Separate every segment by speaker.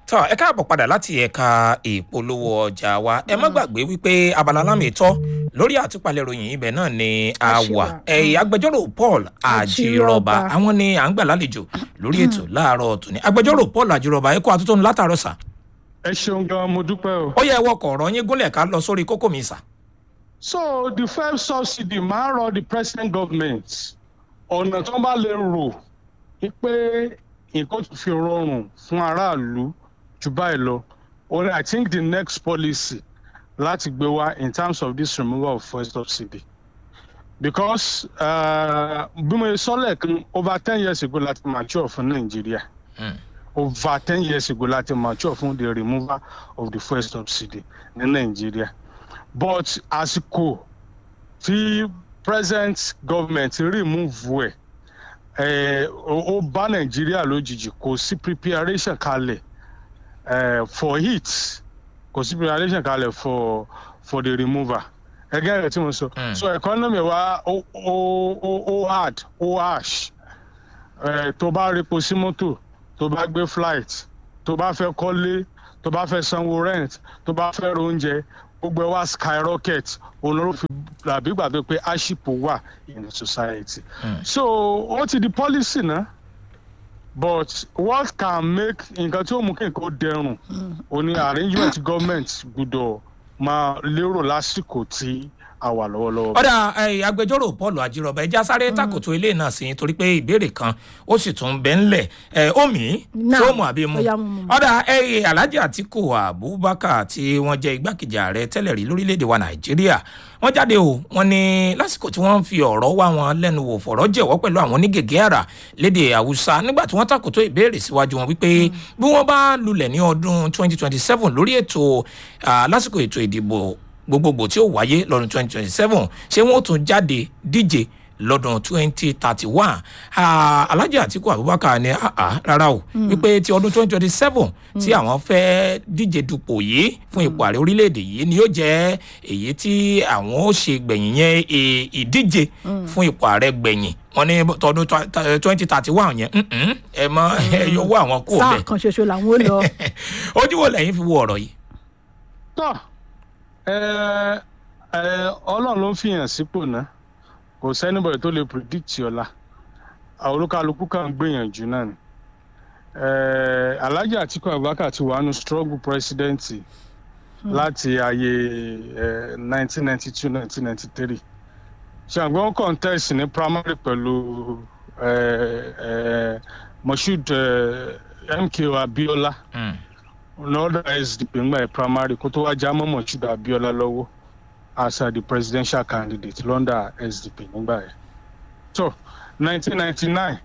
Speaker 1: tọ́ ẹ káàbọ̀ padà láti ẹ̀ka ìpolówó ọjà wa ẹ má gbàgbé wípé abala lámìtọ́ lórí àtúpalẹ̀ ìròyìn ibẹ̀ náà ni a wà ẹ̀yìn agbẹjọ́rò paul àjírọ̀bà àwọn ni à ń gbà lálejò lórí ètò láàárọ̀ tòní agbẹjọ́rò paul àjírọ̀bà ẹ kó àtúntò látàárọ̀ sà.
Speaker 2: ẹ ṣeun gan mo dúpẹ́ o.
Speaker 1: ó yẹ wọkọ̀ ọ̀rọ̀ yín gúnlẹ̀ ká lọ sórí kókó mi sà.
Speaker 2: so the fuel subsidy máa ń rọ the president government ọ̀nà tó bá lè rò pé nǹkan tó fi rọrùn fún aráàlú jù báyìí lọ only i think the next policy láti gbé wá in terms of this removal of fuel subsidy because bí mo sọ lẹ́ẹ̀kan over ten years ago láti mature fún nàìjíríà over ten years ago láti mature fún the removal of the fuel subsidy ní nàìjíríà but àsìkò tí present government remove ẹ̀ ó bá nàìjíríà lójijì kò sí preparation kalẹ̀ uh, for it kò sí preparation kalẹ̀ for for the remover ẹgẹ́ rẹ̀ tí mo sọ so economy wa ó ó ó ó hard ó harsh uh, tó bá repo sí mọ́tò tó bá gbé flight tó bá fẹ́ kọ́lé tó bá fẹ́ sanwó rent tó bá fẹ́ ra oúnjẹ gbogbo ẹ wá skyrocket olóró fi làbí gbàgbé pé hardship wà in the society mm. so ó ti di policy náà but what can make nǹkan tí ó mú kí nǹkan ó dẹrùn ó ní arrangement government gbọ́dọ̀ máa lérò lásìkò tí a wà lọ́wọ́lọ́wọ́.
Speaker 1: ọ̀dà agbẹjọ́rò paul àjírọ̀bà ẹja sáré takoto ilé náà sí torí pé ìbéèrè kan ó sì tún bẹ́ ńlẹ̀ omi fóòmù àbí mu ọ̀dà alhaji atiku abubakar tí wọ́n jẹ́ igbákejì ààrẹ tẹ́lẹ̀ rí lórílẹ̀‐èdè wa nàìjíríà wọ́n jáde o wọ́n ní lásìkò tí wọ́n ń fi ọ̀rọ̀ wá wọn lẹ́nu wò fọ̀rọ̀ jẹ̀wọ́ pẹ̀lú àwọn onígègé àrà léde haúsá nígbà tí wọ́n takoto ìbéèrè síwájú wọn wípé bí wọ́n bá lulẹ̀ ní ọdún 2027 lórí ètò lásìkò ètò ìdìbò gbogbogbò tí ó wáyé lọ́dún twenty twenty seven ṣé wọ́n tún jáde díje lọ́dún twenty thirty one alhaji atiku abubakar ní rárá o wípé ti ọdún twenty twenty seven tí àwọn fẹ́ díje dupò yìí fún ipò ààrẹ orílẹ̀-èdè yìí ni yóò jẹ́ èyí tí àwọn ó ṣe gbẹ̀yìn yẹn ìdíje fún ipò ààrẹ gbẹ̀yìn wọn ní tọdún twenty thirty one yẹn ẹ mọ ẹ yọwọ àwọn kú
Speaker 3: sáà kan ṣoṣo làwọn ó lọ.
Speaker 1: ojú wo lẹ́yìn fi wo ọ̀rọ̀ yìí.
Speaker 2: tọ́ ọlọ́run ló ń fìyàn sípò náà kò sẹ́nibọ̀dì tó lè predict ọ̀la olúkálukú kan gbìyànjú náà ni alhaji atiku abubakar ti wà nù struggle president láti ayé nineteen ninety two nineteen ninety three ṣàgbọ́n contest ní primary pẹ̀lú moshood mko abiola. Mm another sdp ngbà primary kó tó wá já mọ́mọ́ ṣùgbọ́n abiola lọ́wọ́ as uh, the presidential candidate lọ́ndà sdp nígbà yẹn. so nineteen ninety nine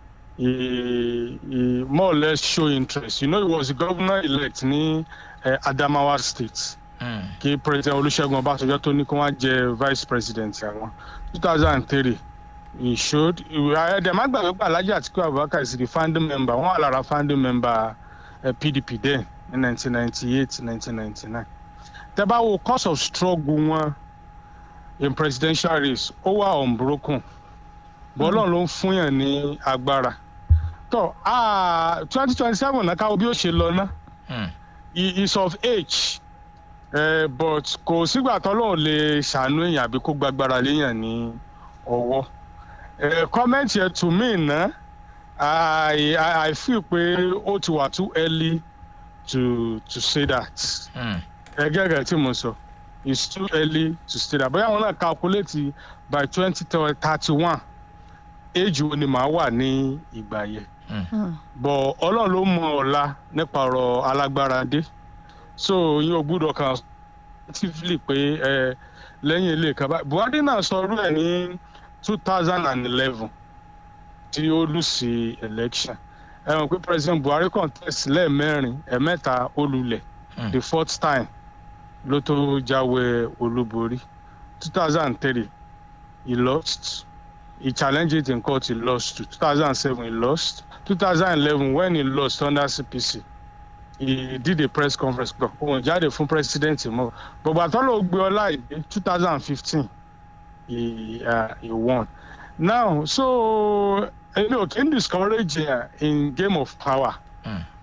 Speaker 2: he he more or less show interest you know he was the governor elect ní uh, adamawa state kí mm. president olùṣègùn ọbásanjọ́ tó ní kí wọ́n jẹ vice president àwọn two thousand and three he showed ẹ̀ẹ́dẹ̀ẹ́dẹ́gbàgbé alhaji atiku abubakar is the founding member wọ́n wà lára founding member uh, pdp then ní 1998 1999 tẹ bá wo cause of struggle wọn in presidential race ó wà unbroken bọ́lọ̀ ló ń fún yàn ní agbára tó twenty twenty seven náà káwọ́ bí ó ṣe lọ ná he is of age uh, but kò sígbà tọ́lọ́ lè ṣàánú èèyàn àbí kó gbàgbára léèyàn ní ọwọ́ kọ́mẹ́ǹtì ẹ̀ tù mí ná I, I I feel pé ó ti wà too early to to say that. ẹgẹ́ rẹ̀ tí mo sọ it's too early to say that bóyá àwọn náà calculate by twenty thirty one age wo ni màá wà ní ìgbà yẹn. bọ̀ ọlọ́run ló mọ ọ̀la nípa ọ̀rọ̀ alágbára dé so yín o gbúdọ̀ kan actively pé ẹ lẹ́yìn ilé ìkàbá buhari náà sọ ọdún ẹ̀ ní two thousand and eleven tí ó lù sí election ẹ mọ̀ pé president buhari contest lẹ́ẹ̀mẹ́rin ẹ̀mẹ́ta olùlẹ̀ the fourth time ló tó jáwé olúborí two thousand and three he lost he challenged it in court he lost two thousand and seven he lost two thousand and eleven when he lost under cpc he did a press conference gbọ òun jáde fún president mọ gbogbo àtọ́lọ́ gbé ọlá ìdè two thousand and fifteen he uh, he won now so èmi ò kí n discourage uh, in game of power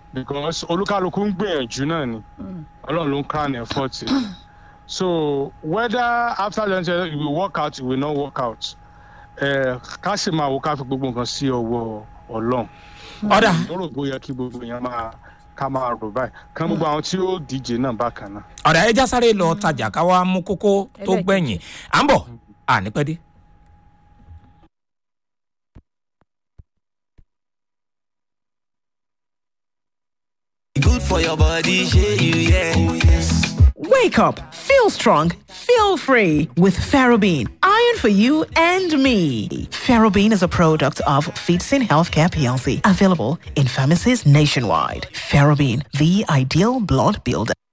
Speaker 2: because olúkálukú ń gbìyànjú náà ni ọlọ́run ló ń crown effort so whether after the election it will work out it will not work out ká sì máa wo ká fi gbogbo nǹkan sí ọwọ́ ọlọ́run
Speaker 1: ọ̀dà
Speaker 2: mo rò bóyá kí gbogbo èèyàn máa ká máa rò báyìí kán gbogbo àwọn tí ó díje náà bákan náà.
Speaker 1: ọ̀dà ẹja sáré lọ tajà ká wá mú kókó tó
Speaker 3: Ẹlẹ́ẹ̀kejì.
Speaker 1: gbẹ̀yìn à ń bọ̀ à ní pẹ́ dé.
Speaker 4: Good for your body, share you, yeah. Oh, yes.
Speaker 5: Wake up, feel strong, feel free with Ferrobene. Iron for you and me. Ferrobene is a product of Feetsin Healthcare PLC, available in pharmacies nationwide. Ferrobene, the ideal blood builder.